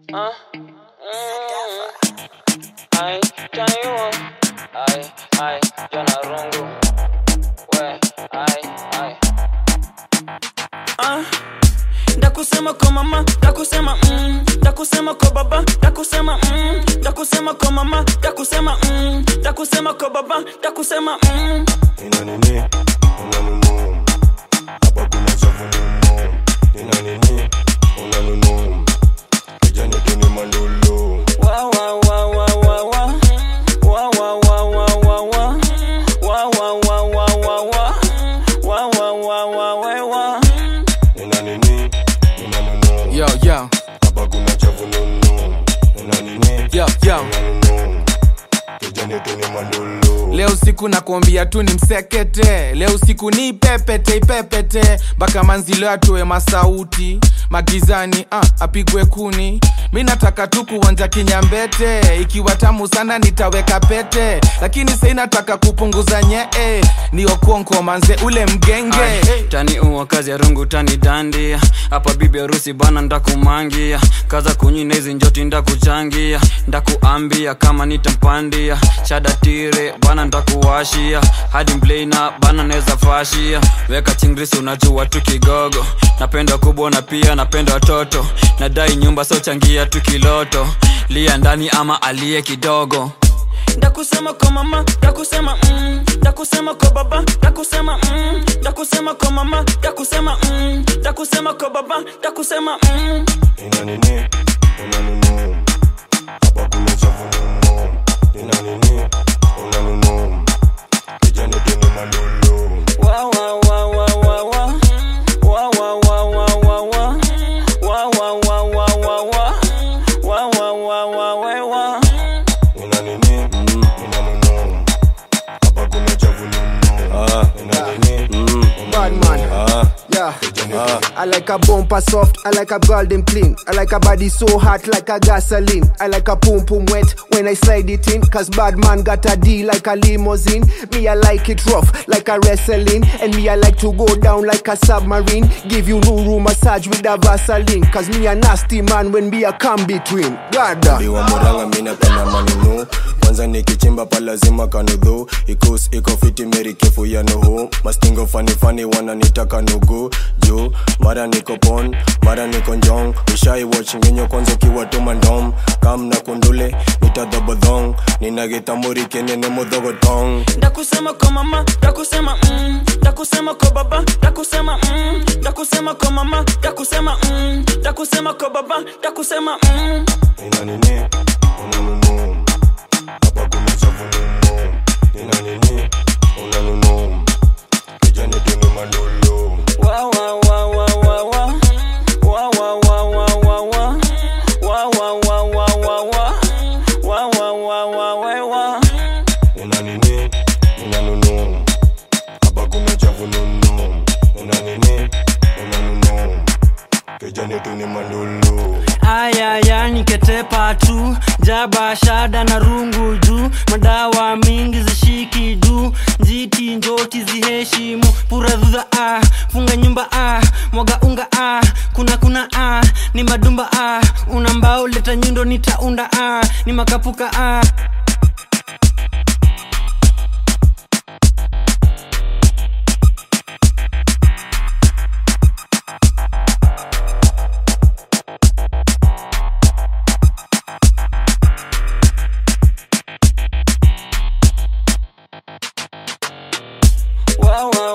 Uh, mm, ai, taniwa. Ai, ai, jana rungu. We, ai, ai. Ah, ndakusema kwa mama ndakusema mm, ndakusema kwa baba ndakusema mm, ndakusema kwa mama ndakusema mm, ndakusema kwa baba ndakusema mm. Nina nini? Unanunu. Hapa kuna chafu nunu. Nina nini? Unanunu. Kijani tu ni mandolo. Wa, wa, wa, wa, wa, wa. Wa, wa, wa, wa, wa, wa. Wa, wa, wa, wa, wa, wa. Wa, wa, wa, wa, wa, wa. Nina nini? Unanunu. Yo, yo, Hapa kuna chafu nunu. Nina nini? yo, yo. Unanunu. Kijani tu ni mandolo. Leo siku nakuambia tu ni msekete, leo siku ni ipepete ipepete, mpaka manzilo atoe masauti magizani, ah, apigwe kuni. Mi nataka tu kuonja kinyambete, ikiwa tamu sana nitaweka pete, lakini sai nataka kupunguza nyee, ni okonko manze ule mgenge Ay, tani uwa kazi ya rungu tani dandia hapa bibi harusi bana ndakumangia kaza kunyina hizi njoti ndakuchangia ndakuambia kama nitampandia shada tire bana ndakuwashia hadi mblena bana neza fashia weka chingrisi unajua tu kigogo napenda kubwa na pia napenda watoto nadai nyumba so changia tu kiloto lia ndani ama aliye kidogo ndakusema kwa mama ndakusema mm, ndakusema kwa baba ndakusema mm, ndakusema kwa mama ndakusema mm, ndakusema kwa baba ndakusema mm. Nina nini? Unanunu. Hapa kuna chafu nunu. Nina nini? Unanunu. Kijani tu ni mandolo. Wa, wa, wa, wa, wa, wa. Wa, wa, wa, wa, wa, wa. Wa, wa, wa, wa, wa, wa. Wa, wa, wa, wa, wa, wa. Nina nini? Unanunu. Hapa kuna chafu nunu. Nina nini? Bad man. Ah. Yeah. I like a bumper soft, I like a golden clean. I like a body so hot like a gasoline. I like a pum pum wet when I slide it in. Cause bad man got a D like a limousine. Me, I like it rough like a wrestling. And me, I like to go down like a submarine. Give you Nuru massage with a Vaseline. Cause me, a nasty man when me a come between. God. Biwa moranga mina penda manunu kwanza nikichimba pa lazima kanudhu ikus iko fiti meri kefu ya nuhu mastingo fani fani wananitaka nugu juu mara niko pon mara niko njong ushai watch ngenyo kwanza ukiwa tumandom kam na kundule nitadhobodhong ninagitamuri kenene mudhogotong ndakusema kwa mama ndakusema mm, ndakusema kwa baba ndakusema mm, ndakusema kwa mama ndakusema mm, ndakusema kwa baba ndakusema mm. nina nini unanunu hapa kuna chafu nunu nina nini unanunu kijani tu ni mandolo Wa, wa, wa, wa, wa, wa. Wa, wa, wa, wa, wa, wa. Wa, wa, wa, wa, wa, wa. Wa, wa, wa, wa, wa, wa. una nini unanunu hapa kuna chafu nunu una nini unanunu kijani tu ni mandolo ayaya niketepa tu jaba shada na rungu juu madawa mingi zishiki juu njiti njoti ziheshimu puradhudha ah, funga nyumba ah, mwaga unga ah, kuna kuna ah, ni madumba ah, una mbao leta nyundo nitaunda ah, ni makapuka ah. Wa, wa,